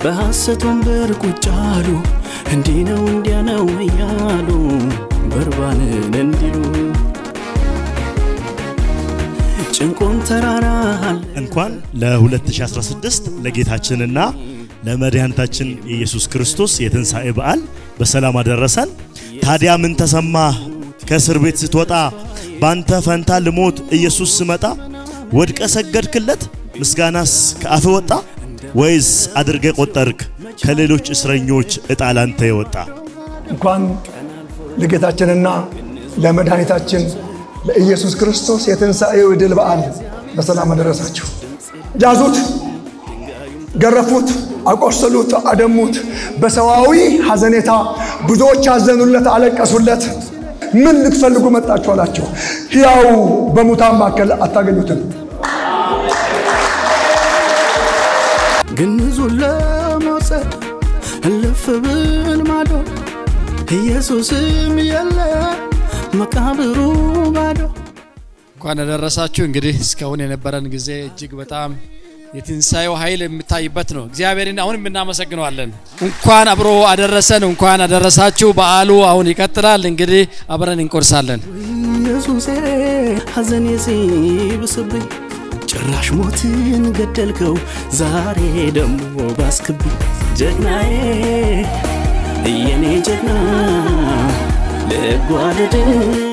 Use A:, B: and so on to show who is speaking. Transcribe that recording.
A: በሐሰት ወንበር ቁጭ አሉ እንዲህ ነው እንዲያ ነው እያሉ በርባንን እንዲሉ ጭንቁን ተራራ አለ
B: እንኳን ለ2016 ለጌታችንና ለመድኃኒታችን የኢየሱስ ክርስቶስ የትንሣኤ በዓል በሰላም አደረሰን። ታዲያ ምን ተሰማ? ከእስር ቤት ስትወጣ ባንተ ፈንታ ልሞት ኢየሱስ ስመጣ ወድቀ ሰገድክለት? ምስጋናስ ከአፍ ወጣ? ወይስ አድርገ ቆጠርክ ከሌሎች እስረኞች ዕጣ ላንተ የወጣ?
C: እንኳን ለጌታችንና ለመድኃኒታችን ለኢየሱስ ክርስቶስ የትንሣኤው ድል በዓል በሰላም አደረሳችሁ። ያዙት፣ ገረፉት፣ አቆሰሉት፣ አደሙት። በሰዋዊ ሐዘኔታ ብዙዎች አዘኑለት፣ አለቀሱለት። ምን ልትፈልጉ መጣችሁ አላቸው። ሕያው በሙታን መካከል አታገኙትም።
A: ግንዙን ለመውሰድ እልፍ ብል ማዶ ኢየሱስም የለ መቃብሩ ባዶ
D: እንኳን አደረሳችሁ። እንግዲህ እስካሁን የነበረን ጊዜ እጅግ በጣም የትንሣኤው ኃይል የሚታይበት ነው። እግዚአብሔርን አሁንም እናመሰግነዋለን። እንኳን አብሮ አደረሰን፣ እንኳን አደረሳችሁ። በዓሉ አሁን ይቀጥላል። እንግዲህ አብረን እንቆርሳለን።
A: ኢየሱሴ ሐዘኔ ሲብስብኝ ጭራሽ ሞትን ገደልከው ዛሬ ደሞ ባስክብኝ ጀግናዬ የኔ ጀግና ልጓደድ